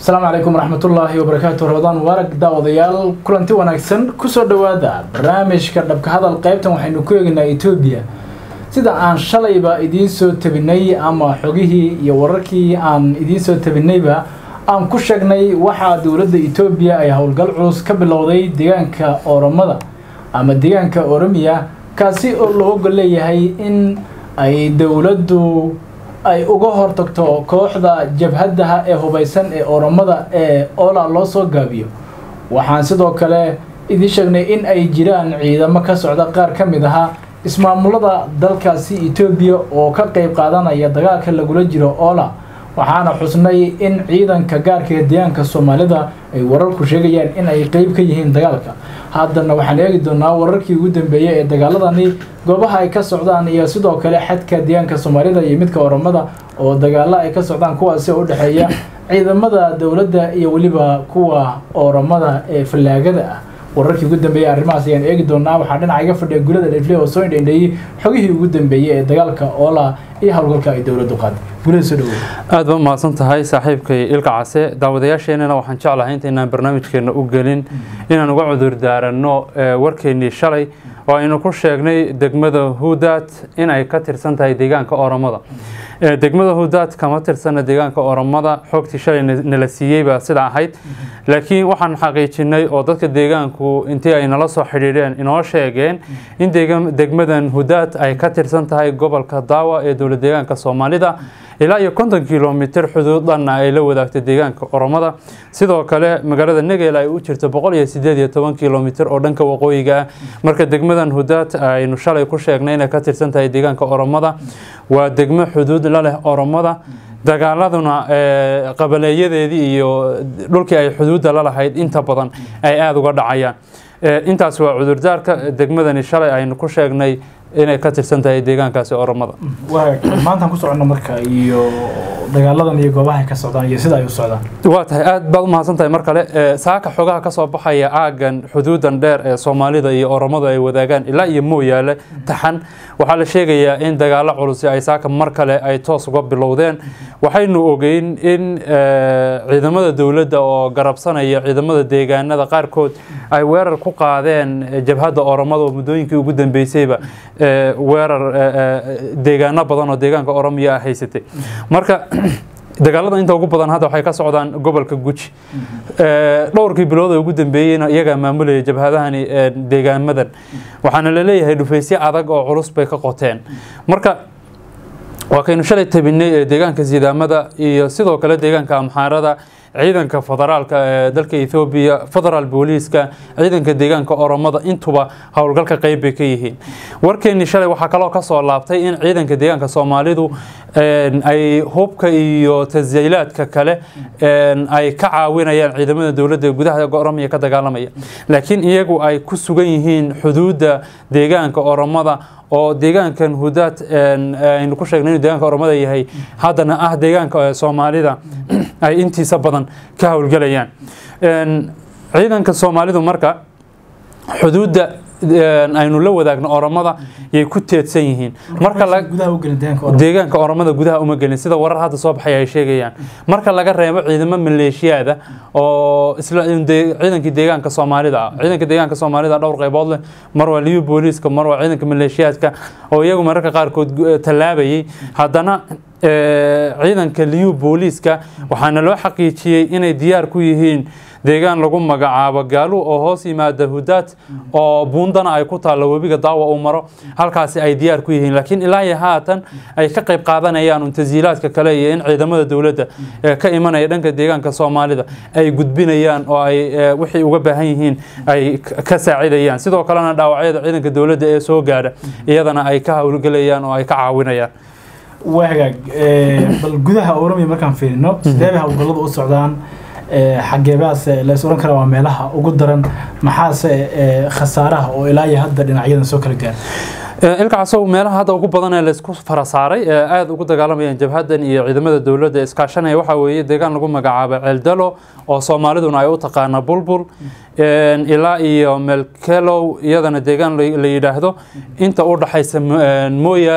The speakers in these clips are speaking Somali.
asalaamu calaykum waraxmatullaahi wabarakaatu ramadaan mubaarag daawadayaal kulanti wanaagsan kusoo dhowaada barnaamijka dhabka hadal qaybtan waxaynu ku eegaynaa etoobiya sida aan shalayba idiin soo tabinay ama xogihii iyo wararkii aan idiin soo tabinayba aan ku sheegnay waxaa dowladda etoobiya ay howlgal culus ka bilowday deegaanka oromada ama deegaanka oromiya kaasi oo looga leeyahay in ay dowladdu ay uga hortagto kooxda jabhadaha ee hubaysan ee oromada ee ola loo soo gaabiyo waxaan sidoo kale idiin sheegnay in ay jiraan ciidamo ka socda qaar ka mid ahaa ismaamulada dalkaasi etoobiya oo ka qayb qaadanaya dagaalka lagula jiro ola waxaana xusnay in ciidanka gaarka ee deegaanka soomaalida ay wararku sheegayaan in ay qeyb ka yihiin dagaalka haddana waxaan eegi doonaa wararkii ugu dambeeyey ee dagaaladani goobaha ay ka socdaan iyo sidoo kale xadka deegaanka soomaalida iyo midka oromada oo dagaalo ay ka socdaan kuwaasi oo u dhexeeya ciidamada dowladda iyo weliba kuwa oromada ee fallaagada ah wararkii ugu dambeeyey arrimahaas ayaan eegi doonaa waxaa dhinaca iga fadhiya gulada dhefle oo soo indhendheeyey xogihii ugu dambeeyey ee dagaalka oola iyo howlgalka ay dowladdu qaaday gulada soo dhaweey aad ba mahadsan tahay saaxiibkay ilka case daawadayaasheenana waxaan jeclahay intaynaan barnaamijkeena u gelin inaan uga cudur daaranno warkeennii shalay oo aynu ku sheegnay degmada hudaad in ay ka tirsan tahay deegaanka oromada degmada hudaad kama tirsana deegaanka oromada xogtii shalay nala siiyey baa sida ahayd laakiin waxaan xaqiijinay oo dadka deegaanku intii ay nala soo xidhiidheen inoo sheegeen in degmadan hudaad ay ka tirsan tahay gobolka daawa ee dowlad deegaanka soomaalida ilaa iyo konton kilomitr xuduud dhanna ay la wadaagto deegaanka oromada sidoo kale magaalada negel ay u jirto boqol iyo sideed iyo toban kilomitr oo dhanka waqooyiga ah marka degmadan hudaad aynu shalay ku sheegnay inay ka tirsan tahay deegaanka oromada waa degmo xuduud la leh oromada dagaaladuna qabaleeyadeedii iyo dhulkii ay xuduudda la lahayd inta badan ay aada uga dhacayaan intaas waa cudurdaarka degmadani shalay aynu ku sheegnay inay ka tirsan tahay deegaankaasi oromada maantaan ku soconno marka iyo dagaaladan iyo goobaha ay ka socdaan iyo sida ay u socdaan waa tahay aad baad u mahadsan tahay mar kale saaka xogaha ka soo baxaya aagan xuduudan dheer ee soomaalida iyo oromadu ay wadaagaan ilaa iyo mooyaale taxan waxaa la sheegayaa in dagaalo culusi ay saaka mar kale ay toos uga bilowdeen waxaynu ogeyn in ciidamada dowladda oo garabsanaya ciidamada deegaanada qaarkood ay weerar ku qaadeen jabhadda oromada oo muddooyinkii ugu dambeysayba weerar deegaano badan oo deegaanka oromiya ah haysatay marka dagaalada inta ugu badan hadda waxay ka socdaan gobolka guji dhowrkii bilood ee ugu dambeeyeyna iyagaa maamulaya jabhadahani deegaamadan waxaana la leeyahay dhufaysyo adag oo culus bay ka qoteen marka waa kaynu shalay tabinay ee deegaanka sidaamada iyo sidoo kale deegaanka amxaarada ciidanka federaalka ee dalka ethoobiya federaal booliiska ciidanka deegaanka oromada intuba howlgalka qeyb bay ka yihiin warkeennii shalay waxaa kaloo kasoo laabtay in ciidanka deegaanka soomaalidu ay hubka iyo tasyiilaadka kale ay ka caawinayaan ciidamada dowladda gudaha oromiya ka dagaalamaya laakiin iyagu ay ku sugan yihiin xuduudda deegaanka oromada oo deegaankan hudaad aynu ku sheegnay inuu deegaanka oromada yahay haddana ah deegaanka soomaalida ay intiisa badan ka howlgelayaan ciidanka soomaalidu marka xuduudda aynu la wadaagno oromada yay ku teedsan yihiin marka deegaanka oromada gudaha uma gelin sida warar hadda soo baxay ay sheegayaan marka laga reebo ciidamo maleeshiyaada oo ciidankii deegaanka soomaalida ah ciidanka deegaanka soomaalida dhowr qaybood leh mar waa liyu booliiska mar waa ciidanka maleeshiyaadka oo iyagu mararka qaarkood tallaabayay haddana ciidanka liyu booliiska waxaana loo xaqiijiyey inay diyaar ku yihiin deegaan lagu magacaabo gaalu oo hoos yimaada hudaad oo buundana ay ku taallo webiga daawa uu maro halkaasi ay diyaar ku yihiin laakiin ilaa iyo haatan ay ka qayb qaadanayaan un tasyiilaadka kale iyo in ciidamada dowladda ee ka imanaya dhanka deegaanka soomaalida ay gudbinayaan oo ay wixii uga baahan yihiin ay ka saacidayaan sidoo kalena dhaawacyada ciidanka dowladda ee soo gaadha iyadana ay ka howlgelayaan oo ay ka caawinayaan waa hagaag bal gudaha oromiya markaan fiirino sidee bay howlgalladu u socdaan xageebaase lays oran karaa waa meelaha ugu daran maxaase khasaaraha oo ilaa iyo hadda dhinacyadan soo kala gaara ilkacasow meelaha hadda ugu badan ee laysku fara saaray ee aada ugu dagaalamayaan jabhadan iyo ciidamada dowladda iskaashanaya waxaa weeye deegaan lagu magacaabo ceeldalo oo soomaaliduna ay u taqaana bulbul ilaa iyo melkelow iyadana deegaan la yidhaahdo inta u dhaxaysa mooyaale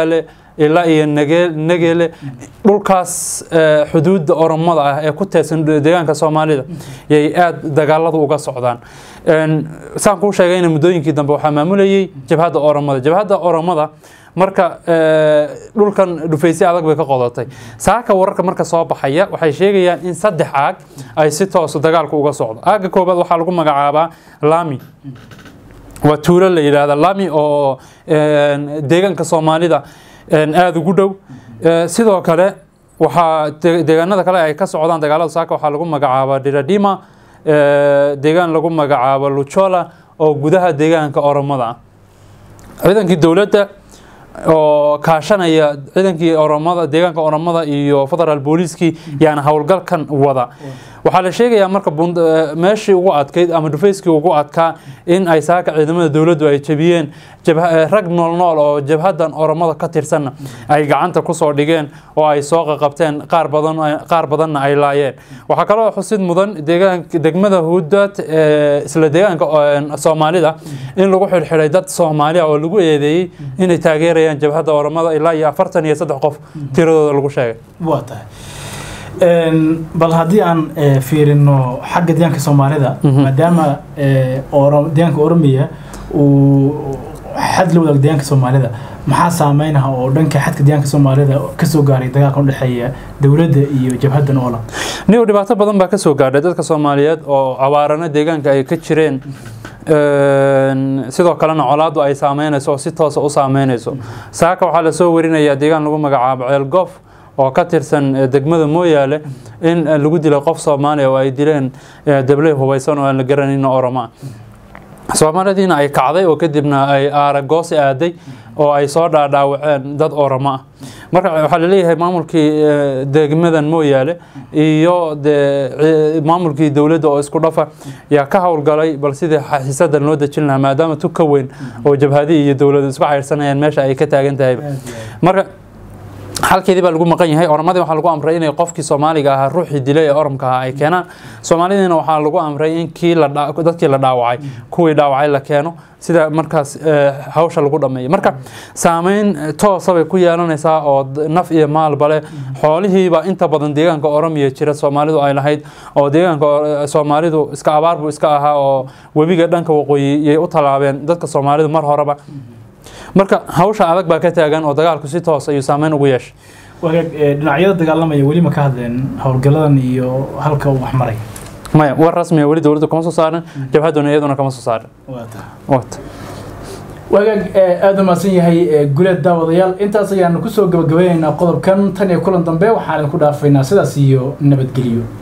ilaa iyo nage- negele dhulkaas eh, xuduudda oromada ah ee ku teedsan deegaanka soomaalida yay aada dagaaladu uga socdaan Een, saan kuu sheegayna muddooyinkii dambe waxaa maamulayay jabhadda oromada jabhadda oromada marka eh, dhulkan dhufaysyo adag bay ka qodatay saaka wararka marka soo baxaya waxay sheegayaan in saddex aag ay si toosa dagaalku uga socdo aagga koobaad waxaa lagu magacaabaa lami waa tuulo la yidhaahda lami oo een, deegaanka soomaalida een, aada ugu dhow Eh, sidoo kale waxaa de- deegaanada kale ay ka socdaan dagaalada saaka waxaa lagu magacaabaa diradima eh, deegaan lagu magacaabo luchola oo gudaha deegaanka oromada ah ciidankii dowladda oo kaashanaya ciidankii oromada deegaanka oromada iyo federal booliiskii yaana howlgalkan wada waxaa la sheegayaa marka bund- eh, meeshii ugu adkayd ama dhufayskii ugu adkaa in ay saaka ciidamada dowladdu ay jebiyeen jabha- eh, rag nool nool oo jabhadan oromada ka tirsanna ay gacanta kusoo dhigeen oo ay soo qaqabteen qaar badan qaar badanna ay laayeen waxaa kaloo xusid mudan deegaanka degmada huudad ee isla deegaanka eh, soomaalida in lagu xidhxidhay dad soomaaliya oo lagu eedeeyey inay taageerayaan jabhadda oromada ilaa iyo afartan iyo saddex qof tiradooda lagu sheegay waa tahay Een, bal haddii aan eh, fiirino xagga deegaanka soomaalida Mhm. maadaama eh, Oro- deegaanka oromiya uu xad la wadaago deegaanka soomaalida maxaa saameynaha oo dhanka xadka deegaanka soomaalida kasoo gaaray dagaalka udhexeeya dowladda iyo jabhaddan oola niyow dhibaato badan baa ka soo gaadhay dadka soomaaliyeed oo abaarana deegaanka ay ka jireen Een, sidoo kalena colaadu ay saameynayso oo si toosa u saameynayso saaka waxaa lasoo warinayaa deegaan lagu magacaabo ceelgoof oo ka tirsan eh, degmada mooyaale in eh, lagu dilay qof soomaaliya oo ay dileen eh, dabley hubeysan oo aan la garanayno oroma soomaaladiina ay kacday oo kadibna ay aaragoosi aaday oo ay soo dhaadhaawaceen dad oramo ah marka waxaa laleeyahay maamulkii eh, degmadan mooyaale iyo dee ci- maamulkii dowladda oo isku dhafa yaa ka howlgalay bal sidii xiisadan loo dejin lahaa maadaama tug ka weyn oo jabhadii iyo dowladdu isku cayrsanayaan meesha ay ka taagan tahay marka halkeedii baa lagu maqan yahay oramadii waxaa lagu amray inay qofkii soomaaliga ahaa ruuxii dilay ee oromka ahaa ay keenaan soomaalidiina waxaa lagu amray in kii la dha- dadkii la dhaawacay kuwii dhaawacay la keeno sida markaas eh, hawsha lagu dhameeyo marka saameyn eh, toosa bay ku yeelanaysaa oo d- naf iyo maalba leh xoolihiiba inta badan deegaanka oromiya jira soomaalidu ay lahayd oo deegaanka eh, soomaalidu iska abaar buu iska ahaa oo webiga dhanka waqooyi yay u tallaabeen dadka soomaalidu mar horeba marka hawsha adag baa ka taagan oo dagaalku si toos ayuu saameyn ugu yeeshay wagaag eh, dhinacyada dagaalamaya weli ma ka hadleen howlgalladan iyo halka uu wax maray maya war rasmiya weli dowladda kama soo saarin jabhadduna iyaduna kama soo saarin waa tahay Waata. wagaag eh, aada u mahadsan yahay eh, guleed daawadayaal intaas ayaanu kusoo gabagabaynaynaa qodobkan tan iyo kulan dambe waxaan idinku dhaafaynaa sidaas iyo nabadgelyo